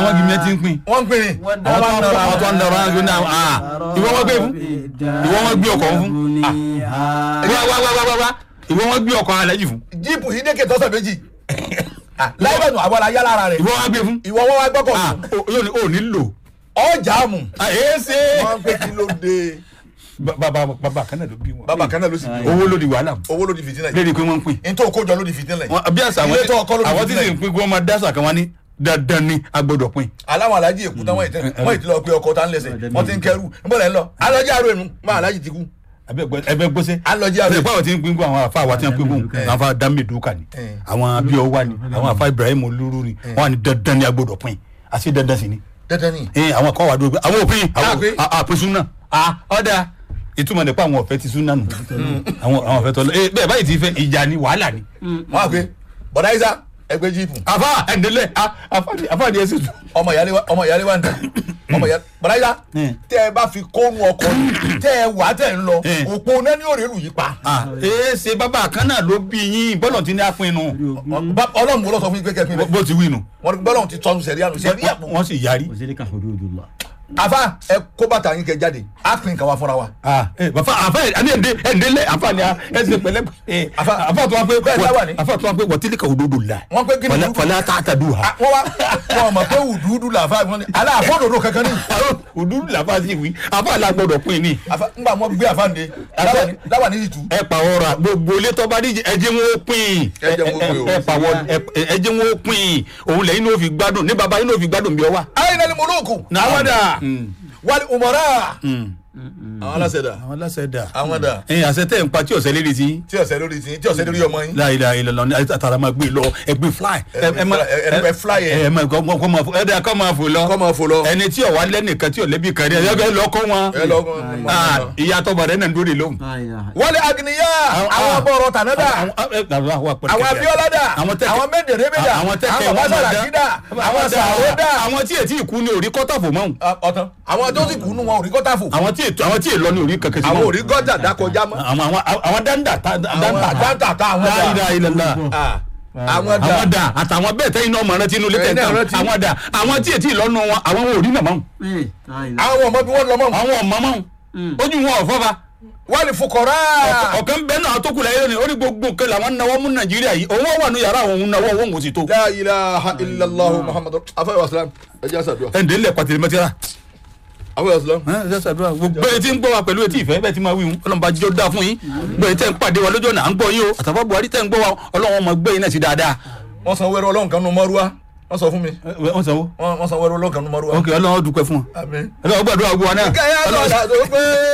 àwọn gímẹ̀ ti ń pín wọ́n ń pín ní. àwọn tó ń nọrọ àwọn tó ń nọrọ àwọn tó ń nọrọ ah ìwọ wọn gbé fún ìwọ wọn gbé ọkọ̀ fún ah wá wá wá wá wá wá ìwọ wọn gbé ọkọ̀ alájì fún jíìpù yìí dékè tọ́sẹ̀ méjì. láìpẹ́nu àwọn la yá lára rẹ̀. ìwọ wọn gbé fún ìwọ wọn wá gbọ́kọ̀ ah fún. o- yóò ní o ní lò ọjà mù. ah èé ṣe wọ́n ń pè kí ló dé. bàbá bàbá kan náà ló bí wọn bàbá kan náà ló sì bí. owó ló di wàhálà owó ló di fìtínà yìí. lédi pé wọ́n ń pín n tó kó jọ ló di fìtínà yìí. Wọn- bí àṣà àwọn ilé tó ọkọ ló di àwọn tí fìtínà sì ń yìí. pín kí wọ́n máa dáṣà kan wá ní dandan ni a gbọ́dọ̀ pín aláwọn alájí èkú tán wọ́n ìtẹ́ wọ́n ìtẹ́ lọ pé ọkọ̀ tá ń lẹ́sẹ̀ wọ́n ti ń kẹrù níbo lẹ́ ń lọ alọ́jí àrò ẹ̀nu má alájí ti kú ẹbẹ gbọ́sẹ̀ alọ́jí àrò ṣe ẹ̀nu. pé àwọn tí ń pín kú àwọn afa àwa tí ń pín kú àwọn afa dami duka ni Eh. àwọn abiyọ wa ni àwọn afa ibrahim olúru ni wọn wà ní dandan ni a gbọ́dọ̀ pín àti dandan sì ni dandan ni. ee àwọn kọ́ wa dúró pé àwọn òpin Ah, pé- àwọn àpè súnà ah ọ̀dà ìtumọ̀ nípa àwọn ọ̀fẹ́ ti súnà nù àwọn àwọn ọ̀fẹ́ tọ́lọ́ ee bẹ́ẹ̀ báyìí ti fẹ́ ìjà ni wàhálà ni wọ́n á pé bọ̀dá isa ẹgbẹ́ jíìpù afa ẹ̀ndẹ́lẹ̀ afa ni ẹ sì tù. ọmọ ìyálé wa ọmọ ìyálé wa ń tẹ ọmọ ìyálé bọ̀dá isa Eh. tẹ́ ẹ bá fi kónú ọkọ̀ tẹ́ ẹ wà tẹ́ ń lọ Eh. òpó náà ní òrèlú yìí pa. ah ee ṣe bàbá kan náà ló bí yín bọ́lọ̀ tí ní àpinnu Bá- ọlọ́run wo lọ sọ fún yín pé kẹ́kẹ́ pín bó ti wí nu wọ́n ní bọ́lọ́run ti tọ́nu sẹ̀ríà nù sẹ̀ríà pọ̀. wọ́n sì yarí. وذلك حدود الله àfa ẹ kó bàtà yín kẹ jáde á pín nǹkan wa fúnra wa. ah ẹ bàfà àfà ẹ ní ẹndé ẹndé lẹ àfà ni ẹ ṣe pẹ̀lẹ́ ẹ Àfà- àfà tó wá pé bẹ́ẹ̀ láwà ní. àfà tó wá pé wọtílì ka òdodo la Wọ́n pé kí ni Fala- dúdú? fala ta'tadu ha Ah, wọ́n wá wọn mọ̀ pé wùdúdú làfa wọn ni aláàfọ́dòdó kankan ní. òdodo la fà sí wí àfà la gbọ́dọ̀ pín ní. àfa ńgbà wọn gbé àfa ǹde láwà ní ìtú. ẹ pa ọ̀rọ̀ gbogbo ilé tó bá díje ẹjẹ wọn ó pín Ẹ jẹ́ wọn ó pín o. ẹ pa wọ ẹjẹ wọn ó pín òun lẹ́yìn ní ó fi gbádùn ní baba yín ní ó fi gbádùn bí ọ wà. ayé náà ni moloku. àwọn dà wàlí umara. àwọn aláṣẹ dà àwọn aláṣẹ dà àwọn dà ẹyin àṣẹ tẹ n pa tí ọ̀sẹ̀ lérí sí tí ọ̀sẹ̀ lórí ti tí ọ̀sẹ̀ lórí ọmọ yín. láyé láyé lọ ní àtàrà máa gbé lọ ẹgbẹ fly Ẹ gbé fly, ẹ- ẹ- ẹ fly ẹ. ẹ máa kọ́ kọ́ máa fò ẹ dẹ́ kọ́ máa fò lọ kọ́ máa fò lọ. ẹni tí ọ̀wá lẹ́nìkan tí ọ̀lẹ́bí kan rí ẹ bẹ́ẹ̀ lọ kọ́ wọn ẹ lọ Ah, ìyá tọ́ba rẹ̀ náà ń dúró de lóhùn. لا إله wọlé agniya Àwọn- àwọn ah. abọ́rọ̀ tànádà àwọn àwọn abiola dà àwọn tẹ́kẹ̀ àwọn mẹ́ndẹ̀rẹ́bẹ̀ dà àwọn tẹ́kẹ̀ àwọn wọn máa babasara dà àwọn sàrò dà àwọn tí ètí ìkú ni orí kọ́tà fò mọ́hùn ọ̀tàn àwọn tó sì kú nù wọn ò rí kọ́tà fò àwọn tí ètò àwọn tí èlọ ni orí kankan sí àwọn ò mọ́hùn rí gọ́tà dákọjá mọ́ àwọn àwọn àwọn dáńdà tá- dáńdà àwọn tá- dáńtà tá àwọn La ilaha dà illallah. Ah, àwọn dà àwọn dà àtàwọn bẹ́ẹ̀ tẹ́yìn náà mọ̀ rántí inú ilé Ẹ̀yin náà tẹ̀tẹ̀ rántí. àwọn dà àwọn tí ètí ìlọ́nu wọn àwọn wọn ò rí nàmọ́ إيه لا إله àwọn ọmọ bí wọ́n lọ mọ́ àwọn ọmọ mọ́ ojú wọn ò fọ́fà wọ́n lè fukọ̀rá ọ̀kan bẹ́ẹ̀ náà tó kù láyé ni ó ní gbogbo nǹkan làwọn náwó mú nàìjíríà yìí òun wà ní yàrá òun náwó òun kò sì tó la ilaha illallah muhammadu afẹ́ wàsílám ẹ jẹ́ àṣàdúrà ẹ̀ ǹdẹ́ lẹ̀ pàtẹ́lẹ̀ mẹ́tẹ́rà afẹ́ wàsílám. gbogbo etí ń gbọ́ wa pẹ̀lú etí ìfẹ́ bẹ́ẹ̀ ti máa wí hun ọlọ́run bá jọ dáa fún yín gbọ́ etí ẹ̀ ń pàdé wa lójú ọ̀nà à ń gbọ́ yín o àtàwọn buhari tẹ̀ ń gbọ́ wa ọlọ́run ọmọ gbé yín náà sí dáadáa. wọ́n san wẹ́rẹ́ ọlọ́run kan nù mọ́rúwá wọ́n sọ fún mi wọ́n sanwó wọ́n wọ́n san wẹ́rẹ́ ọlọ́run kan nù mọ́rúwá. ok ọlọ́run ó dúpẹ́ fún wọn àmín. ọlọ́run gbàdúrà gbọ́ wa náà kẹ́hìn àtọ̀dà tó pé.